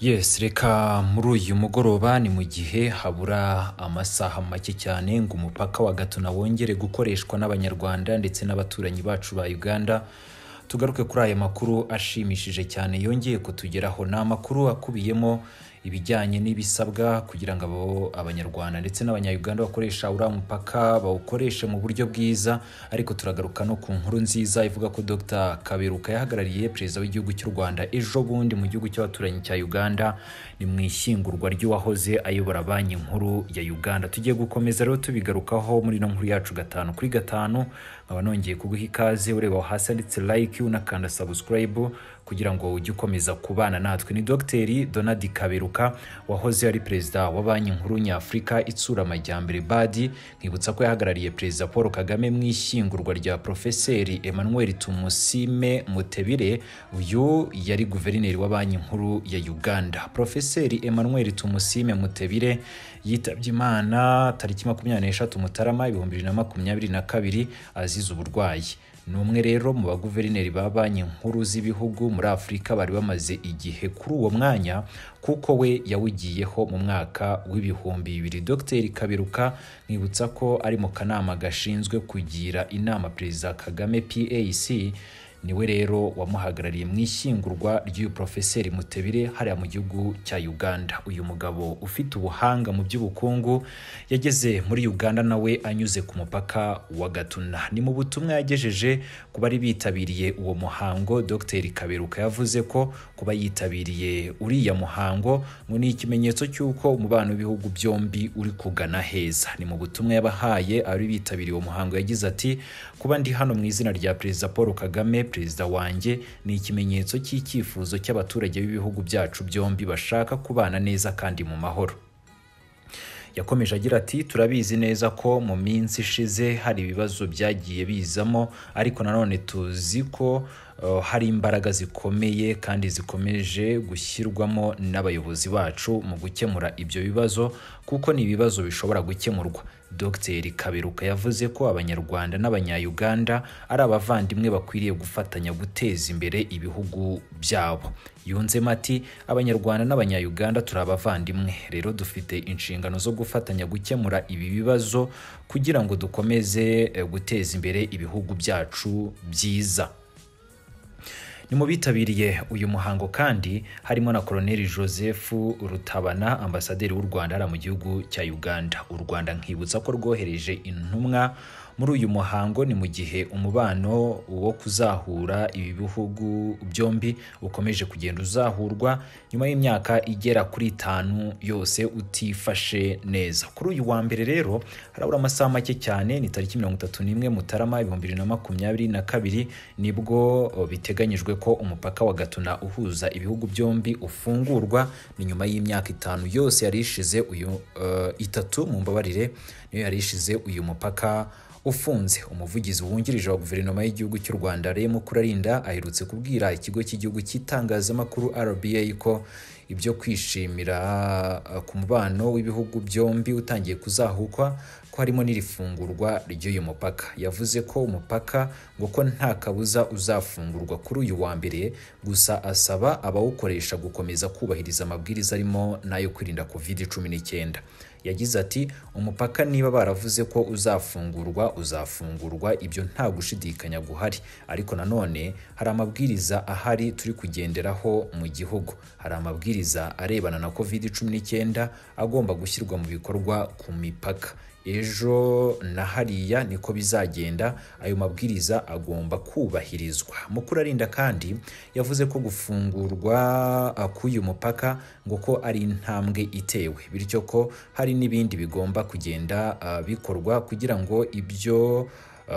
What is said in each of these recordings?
Yes reka muri uyu mugoroba ni mu gihe habura amasaha make cyane ngo umupaka wa Gatuna wongere gukoreshwa n'Abanyarwanda ndetse n'abaturanyi bacu ba Uganda tugaruke kuri aya makuru ashimishije cyane yongeye kutugeraho ni amakuru akubiyemo ibijyanye n'ibisabwa kugira ngo abo abanyarwanda ndetse n'abanyayuganda bakoresha uriya mupaka bawukoreshe mu buryo bwiza ariko turagaruka no ku nkuru nziza ivuga ko Dr Kaberuka yahagarariye perezida w'igihugu cy'u Rwanda ejo bundi mu gihugu cy'abaturanyi cya Uganda ni mu ishyingurwa ry'uwahoze ayobora banki nkuru ya Uganda tugiye gukomeza rero tubigarukaho muri ino nkuru yacu gatanu kuri gatanu nkaba nongeye kuguha ikaze ureba aho hasi handitse like unakanda subscribe kugira ngo ujye ukomeza kubana natwe ni Dr Donald Kaberuka Kaberuka wahoze ari perezida wa banki nkuru nyafurika itsura amajyambere badi nkibutsa ko yahagarariye perezida paul kagame mu ishyingurwa rya porofeseri emmanuel tumusime mutebire uyu yari guverineri wa banki nkuru ya uganda porofeseri emmanuel tumusime mutebire yitabye imana tariki makumyabiri n'eshatu mutarama ibihumbi bibiri na makumyabiri na kabiri azize uburwayi ni umwe rero mu baguverineri ba banki nkuru z'ibihugu muri afurika bari bamaze igihe kuri uwo mwanya kuko we yawugiyeho mu mwaka w'ibihumbi bibiri dr kaberuka mwibutsa ko ari mu kanama gashinzwe kugira inama perezida kagame pac niwe rero wamuhagarariye mu ishyingurwa ry'uyu porofeseri mutebire hariya mu gihugu cya uganda uyu mugabo ufite ubuhanga mu by'ubukungu yageze muri uganda nawe anyuze ku mupaka wa gatuna ni mu butumwa yagejeje ku bari bitabiriye uwo muhango dr kaberuka yavuze ko kuba yitabiriye uriya muhango ngo ni ikimenyetso cy'uko umubano w'ibihugu byombi uri kugana heza ni mu butumwa yabahaye abari bitabiriye uwo muhango yagize ati kuba ndi hano mu izina rya perezida paul kagame perezida wanjye ni ikimenyetso cy'icyifuzo cy'abaturage b'ibihugu byacu byombi bashaka kubana neza kandi mu mahoro yakomeje agira ati turabizi neza ko mu minsi ishize hari ibibazo byagiye bizamo ariko nanone tuzi ko hari imbaraga zikomeye kandi zikomeje gushyirwamo n'abayobozi bacu mu gukemura ibyo bibazo kuko ni ibibazo bishobora gukemurwa dr kaberuka yavuze ko abanyarwanda n'abanyayuganda ari abavandimwe bakwiriye gufatanya guteza imbere ibihugu byabo yunzemo ati abanyarwanda n'abanyayuganda turi abavandimwe rero dufite inshingano zo gufatanya gukemura ibi bibazo kugira ngo dukomeze guteza imbere ibihugu byacu byiza ni mu bitabiriye uyu muhango kandi harimo na koloneli joseph rutabana ambasaderi w'u rwanda hariya mu gihugu cya uganda u rwanda nkibutsa ko rwohereje intumwa muri uyu muhango ni mu gihe umubano wo kuzahura ibi bihugu byombi ukomeje kugenda uzahurwa nyuma y'imyaka igera kuri itanu yose utifashe neza kuri uyu wa mbere rero harabura amasaha make cyane ni tariki mirongo itatu n'imwe mutarama ibihumbi bibiri na makumyabiri na kabiri nibwo biteganyijwe ko umupaka wa gatuna uhuza ibihugu byombi ufungurwa ni nyuma y'imyaka itanu yose yari ishize uyu uh, itatu mu mbabarire niyo yari ishize uyu mupaka ufunze umuvugizi wungirije wa guverinoma y'igihugu cy'u rwanda rem kurarinda aherutse kubwira ikigo cy'igihugu cy'itangazamakuru rba ko ibyo kwishimira ku mubano w'ibihugu byombi utangiye kuzahukwa ko harimo n'irifungurwa ry'uyu mupaka yavuze ko umupaka ngo ko nta kabuza uzafungurwa kuri uyu wa mbere gusa asaba abawukoresha gukomeza kubahiriza amabwiriza arimo n'ayo kwirinda kovide cumi n'icyenda yagize ati umupaka niba baravuze ko uzafungurwa uzafungurwa ibyo nta gushidikanya guhari ariko nanone hari amabwiriza ahari turi kugenderaho mu gihugu hari amabwiriza arebana na covid cumi n'icyenda agomba gushyirwa mu bikorwa ku mipaka ejo na hariya niko bizagenda ayo mabwiriza agomba kubahirizwa mukuru arinda kandi yavuze ko gufungurwa k'uyu mupaka ngo ko ari intambwe itewe bityo ko hari hari n'ibindi bigomba kugenda uh, bikorwa kugira ngo ibyo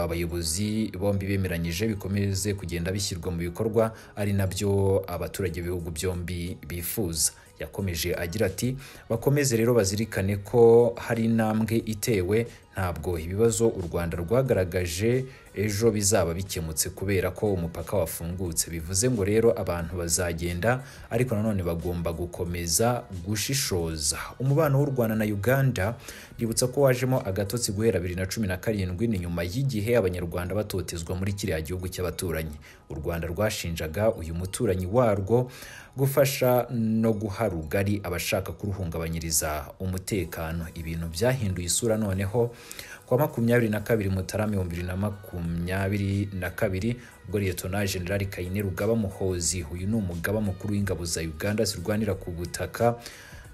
abayobozi uh, bombi bemeranyije bikomeze kugenda bishyirwa mu bikorwa ari nabyo abaturage b'ibihugu byombi bifuza yakomeje agira ati bakomeze rero bazirikane ko hari intambwe itewe ntabwo ibibazo u rwanda rwagaragaje ejo bizaba bikemutse kubera ko umupaka wafungutse bivuze ngo rero abantu bazagenda ariko nanone bagomba gukomeza gushishoza umubano w'u rwanda na uganda ributsa ko wajemo agatotsi guhera bibiri na cumi na karindwi ni nyuma y'igihe abanyarwanda batotezwa muri kiriya gihugu cy'abaturanyi u rwanda rwashinjaga uyu muturanyi warwo gufasha no guha rugari abashaka kuruhungabanyiriza umutekano ibintu byahinduye isura noneho kwa makumyabiri na kabiri mutarama ibihumbi bibiri na makumyabiri na kabiri ubwo liyetona generali kayine rugaba muhozi uyu ni umugaba mukuru w'ingabo za uganda zirwanira ku butaka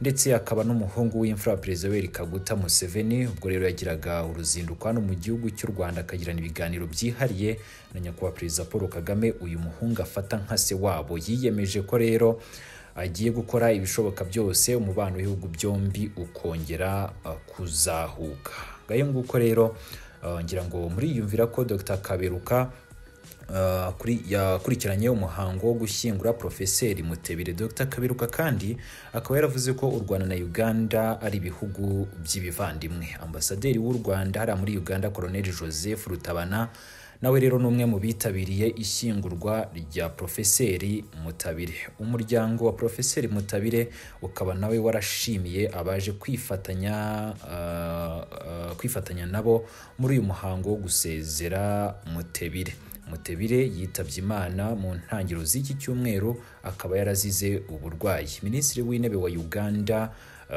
ndetse akaba n'umuhungu w'imfura perezida weri kaguta museveni ubwo rero yagiraga uruzinduko hano mu gihugu cy'u rwanda akagirana ibiganiro byihariye na nyakubahwa perezida paul kagame uyu muhungu afata nka se wabo yiyemeje ko rero agiye gukora ibishoboka byose umubano w'ibihugu byombi ukongera uh, kuzahuka ngayo nguko rero uh, ngira ngo muriyumvira ko dr kaberuka yakurikiranye umuhango wo gushyingura porofeseri mutebere dr kabiruka kandi akaba yaravuze ko u rwanda na uganda ari ibihugu by'ibivandimwe ambasaderi w'u rwanda hariya muri uganda koroneri joseph rutabana nawe rero ni umwe mu bitabiriye ishyingurwa rya porofeseri mutabire umuryango wa porofeseri mutabire ukaba nawe warashimiye abaje kwifatanya kwifatanya nabo muri uyu muhango wo gusezera mutebire mutebire yitabye imana mu ntangiriro z'iki cyumweru akaba yarazize uburwayi minisitiri w'intebe wa uganda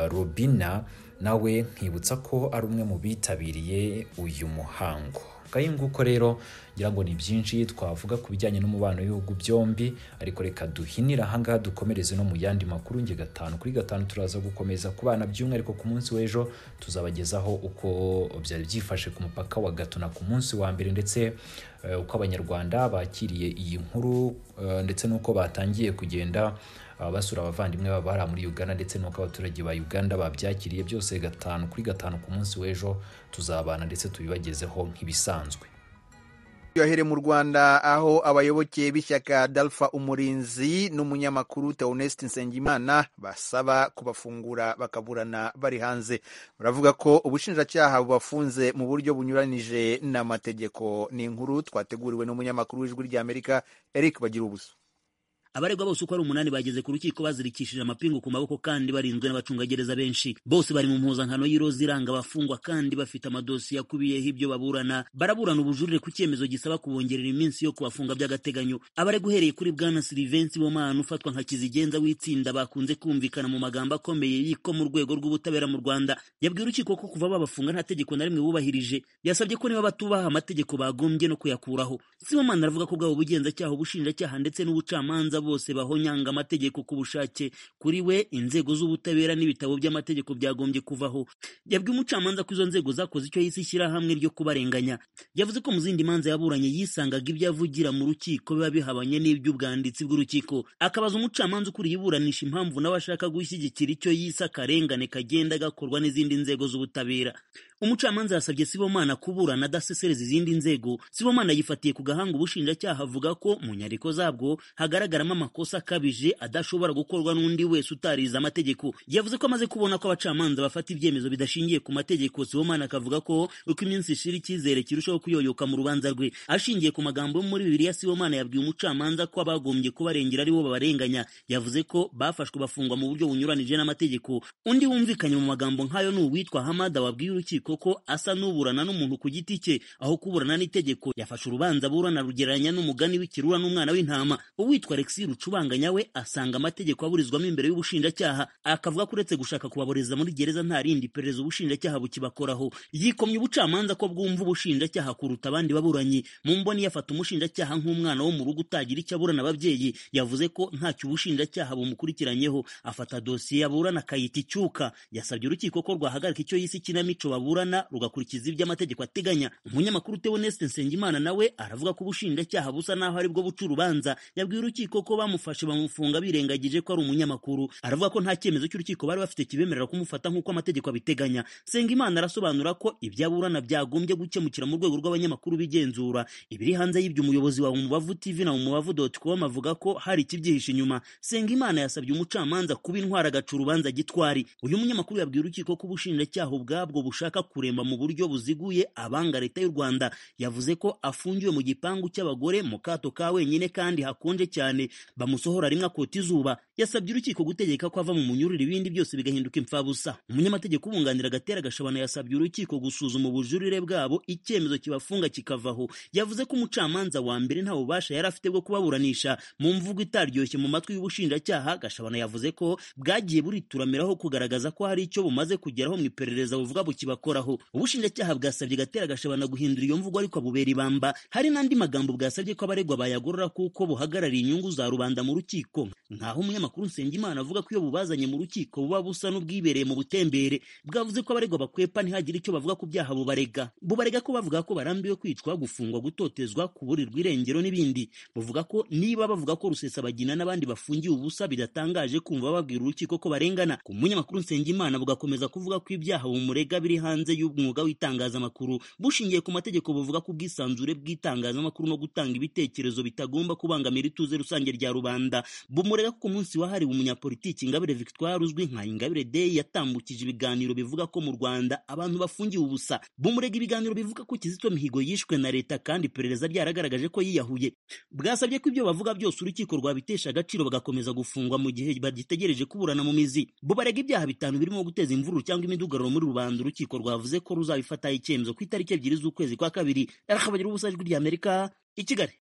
robina nawe nkibutsa ko ari umwe mu bitabiriye uyu muhango ngayo nguko rero ngira ngo ni byinshi twavuga ku bijyanye n'umubano w'ibihugu byombi ariko reka duhinire ahangaha dukomereze no mu yandi makuru nge gatanu kuri gatanu turaza gukomeza ku bana by'umwihariko ku munsi w'ejo tuzabagezaho uko byari byifashe ku mupaka wa gatuna ku munsi wa mbere ndetse uko abanyarwanda bakiriye iyi nkuru ndetse n'uko batangiye kugenda basura abavandimwe baba bari muri uganda ndetse n'uko abaturage ba uganda babyakiriye byose gatanu kuri gatanu ku munsi w'ejo tuzabana ndetse tubibagezeho nk'ibisanzwe yohere mu rwanda aho abayoboke b'ishyaka dalfa umurinzi n'umunyamakuru teoneste nsengimana basaba kubafungura bakaburana bari hanze baravuga ko ubushinjacyaha bubafunze mu buryo bunyuranije n'amategeko ni inkuru twateguriwe n'umunyamakuru w'ijwi ry'amerika eric bagira ubuso abaregwa bose uko ari umunani bageze ku rukiko bazirikishije amapingu ku maboko kandi barinzwe n'abacungagereza benshi bose bari mu mpuzankano y'iroza iranga abafungwa kandi bafite amadosiye akubiyeho ibyo baburana baraburana ubujurire ku cyemezo gisaba kubongerera iminsi yo kubafunga by'agateganyo abaregwa uhereye kuri bwana silivensi bomana ufatwa nka kizigenza w'itsinda bakunze kumvikana mu magambo akomeye y'iko mu rwego rw'ubutabera mu rwanda yabwiye urukiko ko kuva babafunga nta tegeko na rimwe bubahirije yasabye ko niba batubaha amategeko bagombye no kuyakuraho simomana aravuga ko bwabo bugenzacyaha ubushinjacyaha ndetse n'ubucamanza bose bahonyanga amategeko ku bushake kuri we inzego z'ubutabera n'ibitabo by'amategeko byagombye kuvaho yabwiye umucamanza ko izo nzego zakoze icyo yise ishyirahamwe ryo kubarenganya yavuze ko mu zindi manza yaburanye yisangaga ibyo avugira mu rukiko biba bihabanye n'iby'ubwanditsi bw'urukiko akabaza umucamanza ukuriye iburanisha impamvu nawe ashaka gushyigikira icyo yise akarengane kagenda gakorwa n'izindi nzego z'ubutabera umucamanza yasabye sibomana kuburana adasesereza izindi nzego sibomana yifatiye ku gahanga ubushinjacyaha avuga ko mu nyandiko zabwo hagaragaramo amakosa akabije adashobora gukorwa n'undi wese utarize amategeko yavuze ko amaze kubona ko abacamanza bafata ibyemezo bidashingiye ku mategeko sibomana akavuga ko uko iminsi ishira icyizere kirushaho kuyoyoka mu rubanza rwe ashingiye ku magambo yo muri bibiliya sibomana yabwiye umucamanza ko abagombye kubarengera aribo babarenganya yavuze ko bafashwe bafungwa mu buryo bunyuranije n'amategeko undi wumvikanye mu magambo nk'ayo ni uwitwa hamada wabwiye urukiko koko asa n'uburana n'umuntu ku giti cye aho kuburana n'itegeko yafashe urubanza burana rugereranya n'umugani w'ikirura n'umwana w'intama uwitwa alexi rucubanganya we asanga amategeko aburizwamo imbere y'ubushinjacyaha akavuga ko uretse gushaka kubaboreza muri gereza nta rindi iperereza ubushinjacyaha bukibakoraho yikomye ubucamanza ko bwumva ubushinjacyaha kuruta abandi baburanyi mu mboni yafata umushinjacyaha nk'umwana wo mu rugo utagira icyo aburana ababyeyi yavuze ko ntacyo ubushinjacyaha bumukurikiranyeho afata dosiye aburana akayita icyuka yasabye urukiko ko rwahagarika icyo yise ikinamico babura baburana rugakurikiza ibyo amategeko ateganya umunyamakuru Theoneste Nsengimana nawe aravuga ko ubushinjacyaha busa naho aribwo buca urubanza yabwiye urukiko ko bamufashe bamufunga birengagije ko ari umunyamakuru aravuga ko nta cyemezo cy'urukiko bari bafite kibemerera kumufata nk'uko amategeko abiteganya Nsengimana arasobanura ko ibyo aburana byagombye gukemukira mu rwego rw'abanyamakuru bigenzura ibiri hanze y'ibyo umuyobozi wa Umubavu TV na umubavu.com avuga ko hari ikibyihishe inyuma Nsengimana yasabye umucamanza kuba intwara agaca urubanza gitwari uyu munyamakuru yabwiye urukiko ko ubushinjacyaha ubwabwo bushaka kuremba mu buryo buziguye abanga leta y'u Rwanda yavuze ko afungiwe mu gipangu cy'abagore mu kato ka wenyine kandi hakonje cyane bamusohora rimwe akota izuba yasabye urukiko gutegeka ko ava mu munyururu ibindi byose bigahinduka imfabusa umunyamategeko ubunganira agatera gashabana yasabye urukiko gusuzuma ubujurire bwabo icyemezo kibafunga kikavaho yavuze ko umucamanza wa mbere nta bubasha yari afite bwo kubaburanisha mu mvugo itaryoshye mu matwi y'ubushinjacyaha gashabana yavuze ko bwagiye burituramiraho kugaragaza ko hari icyo bumaze kugeraho mu iperereza buvuga bukibakoraho ubushinjacyaha bwasabye gatera gashabana guhindura iyo mvugo ariko bubera ibamba hari n'andi magambo bwasabye ko abaregwa bayagorora kuko buhagarariye inyungu za rubanda mu rukiko nkaho umunyamakuru nsengimana avuga ko iyo bubazanye mu rukiko buba busa n'ubwibereye mu butembere bwavuze ko abaregwa bakwepa ntihagire icyo bavuga ku byaha bubarega bubarega ko bavuga ko barambiwe kwicwa gufungwa gutotezwa kuburirwa irengero n'ibindi buvuga ko niba bavuga ko rusesabagina n'abandi bafungiye ubusa bidatangaje kumva babwira urukiko ko barengana ku munyamakuru nsengimana bugakomeza kuvuga ko ibyaha bumurega biri hanze y'umwuga w'itangazamakuru bushingiye ku mategeko buvuga ko ubwisanzure bw'itangazamakuru no gutanga ibitekerezo bitagomba kubangamira ituze rusange rya rubanda bumurega ko ku munsi wahariwe umunyapolitiki ingabire victoire uzwi nka ingabire day yatambukije ibiganiro bivuga ko mu rwanda abantu bafungiwe ubusa bumurega ibiganiro bivuga ko kizito mihigo yishwe na leta kandi iperereza ryaragaragaje ko yiyahuye bwasabye ko ibyo bavuga byose urukiko rwabitesha agaciro bagakomeza gufungwa mu gihe bagitegereje kuburana mu mizi bubarega ibyaha bitanu birimo guteza imvururu cyangwa imidugararo muri rubanda urukiko rwavuze ko ruzabifataho icyemezo ku itariki ebyiri z'ukwezi kwa kabiri rakabagira ubusajwi ry'amerika i kigali